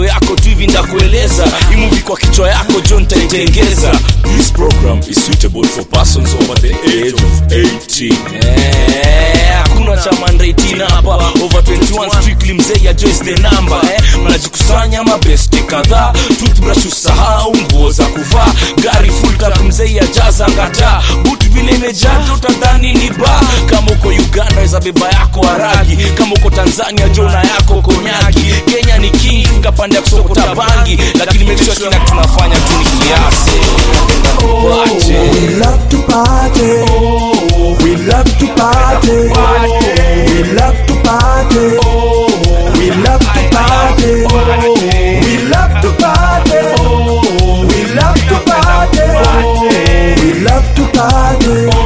masikio yako tu hivi ndakueleza imuvi kwa kichwa yako jo ntaitengeza This program is suitable for persons over the age of 18. Eh, hakuna cha mandreitina hapa over 21 strictly mzee ya joyce the number eh. mnajikusanya mabesti kadhaa toothbrush usahau nguo za kuvaa gari full tap mzee ya jaza ngata but vile imejaja utadhani ni ba kama uko uganda weza beba yako haragi kama uko tanzania jona yako konyagi kenya ni king ngapande ya kusokota bangi lakini make sure kila tunafanya tu ni kiasi Wache. We love to party. We love to party. We love to party. We love to party. We love to party. We love to party. We love to party.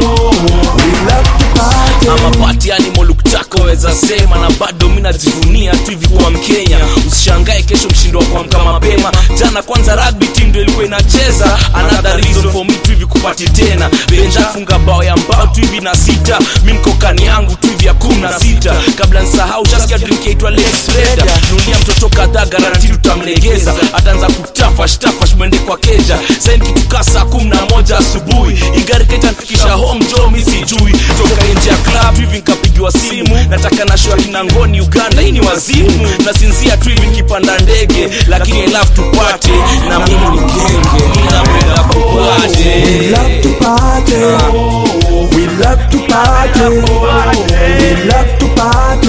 We love to party. ama pati animal uktaka weza sema na bado mi najivunia tu hivi kuwa mkenya usishangae kesho mshindo wa kuamka mapema jana kwanza rugby team ndio ilikuwa inacheza another reason for me tu hivi kupati tena benja funga bao ya mbao tu hivi na sita mi mkokani yangu tu hivi ya kumi na sita kabla nsahau shasikia drink yaitwa Lex Reda nulia mtoto kadhaa garanti tutamlegeza ataanza kutafash tafash mwende kwa keja saini kitukaa saa kumi na moja asubuhi igari kaitanfikisha home jo mi sijui toka nje ya club hivi nkapigiwa simu nataka na show ya kinangoni uganda hii ni wazimu nasinzia tu hivi nikipanda ndege lakini I love to party na mimi ni genge ninapenda kupate We love to party. We love to party. We love to party.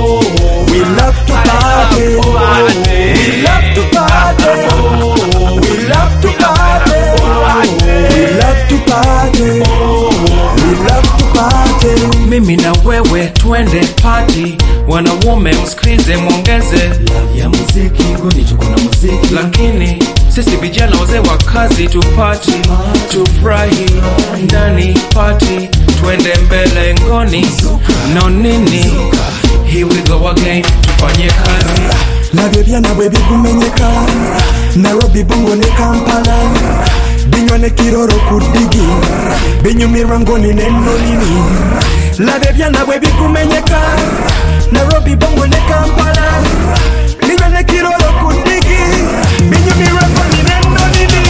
We love to party. We love to party. We love to party. We love to party. We love to party. mimi na wewe twende pati wanaume msikilize mwongeze Ya muziki ngoni tuko na muziki. lakini sisi vijana wazee wa kazi tupati tufurahi ndani pati twende mbele ngoni no nini here we go again tufanye kazi nabyo byana bwe bigumenyeka nairobi bongo ne kampala binywa ne kiroro ku ddigi binyumirwa ngoni nennolini labyo byana bwe bigumenyeka nairobi bongo ne kampala binywa ne kiroro ku ddigi binyumirwa ngoni nennolini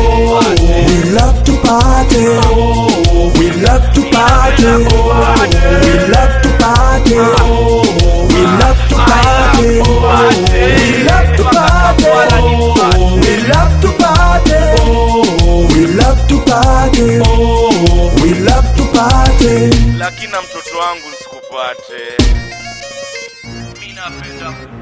We love to party. We love to party. We love to party. We love to party. We love to party. We love to party. We love to party. We love to party. lakini na mtoto wangu sikupate mi napenda